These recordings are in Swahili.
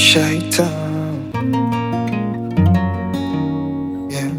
shaita yeah.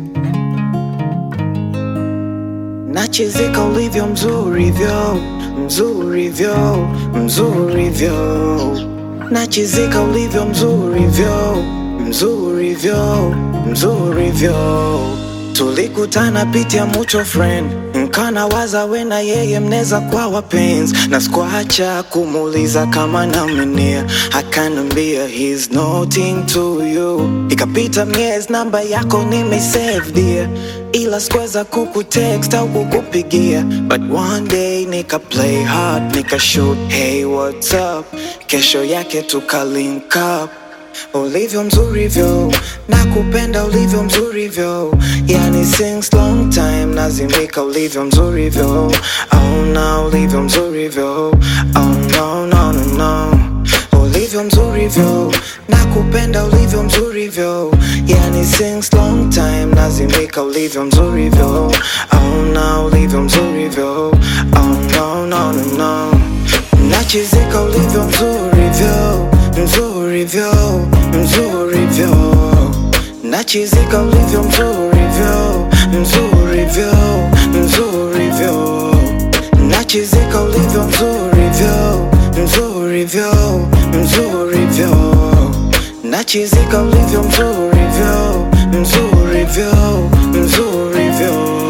Nachizika ulivyo mzuri vyo mzuri vyo mzuri vyo Nachizika ulivyo mzuri vyo mzuri vyo mzuri vyo Tulikutana pitia mucho friend nkana waza we na yeye mneza kwa wapenzi na sikuacha kumuuliza kama namenia akanambia he's nothing to you ikapita miezi namba yako nimesave dear ila sikuweza kukutext au kukupigia but one day nika play hard nika shoot hey what's up kesho yake tuka link up ulivyo mzuri vyo nakupenda ulivyo mzuri vyo yani since long time nazimika ulivyo mzuri vyo auna ulivyo mzuri vyo oh no no no no ulivyo mzuri vyo nakupenda ulivyo mzuri vyo yani since long time nazimika ulivyo mzuri vyo auna ulivyo mzuri vyo oh no no no no nachizika ulivyo mzuri vyo mzuri vyo mzuri vyo nachizika ulivyo mzuri vyo mzuri vyo mzuri vyo nachizika ulivyo mzuri vyo mzuri vyo mzuri vyo nachizika ulivyo mzuri vyo mzuri vyo mzuri vyo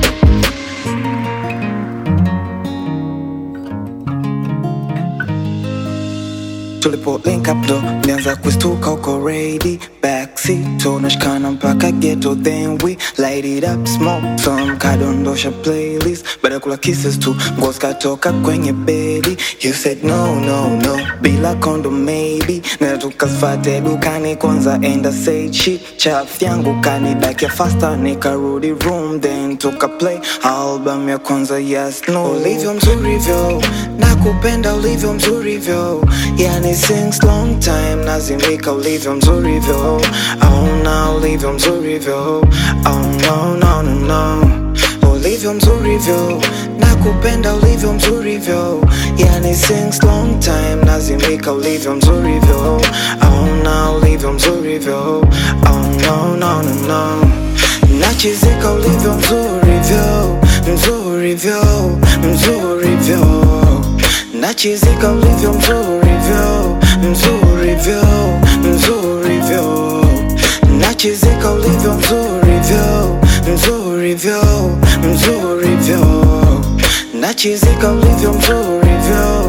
tulipo link up ndo nianza kustuka uko ready backseat tunashikana mpaka ghetto then we light it up smoke some kadondosha playlist baada ya kula kisses tu nguo zikatoka kwenye bedi you said no no no bila kondo maybe na tukafate dukani kwanza enda say shit chaf yangu kanidakia faster nikarudi room then tuka play album ya kwanza yes no ulivyo mzuri vyo nakupenda ulivyo mzuri vyo yani since long time nazimika ulivyo mzuri vyo auna ulivyo mzuri vyo oh no no no no ulivyo mzuri vyo nakupenda ulivyo mzuri vyo yani since long time nazimika ulivyo mzuri vyo auna ulivyo mzuri vyo oh no no no no nachizika ulivyo mzuri vyo mzuri vyo mzuri vyo nachizika ulivyo mzuri vyo mzuri vyo mzuri vyo nachizika ulivyo mzuri vyo mzuri vyo mzuri vyo nachizika ulivyo mzuri vyo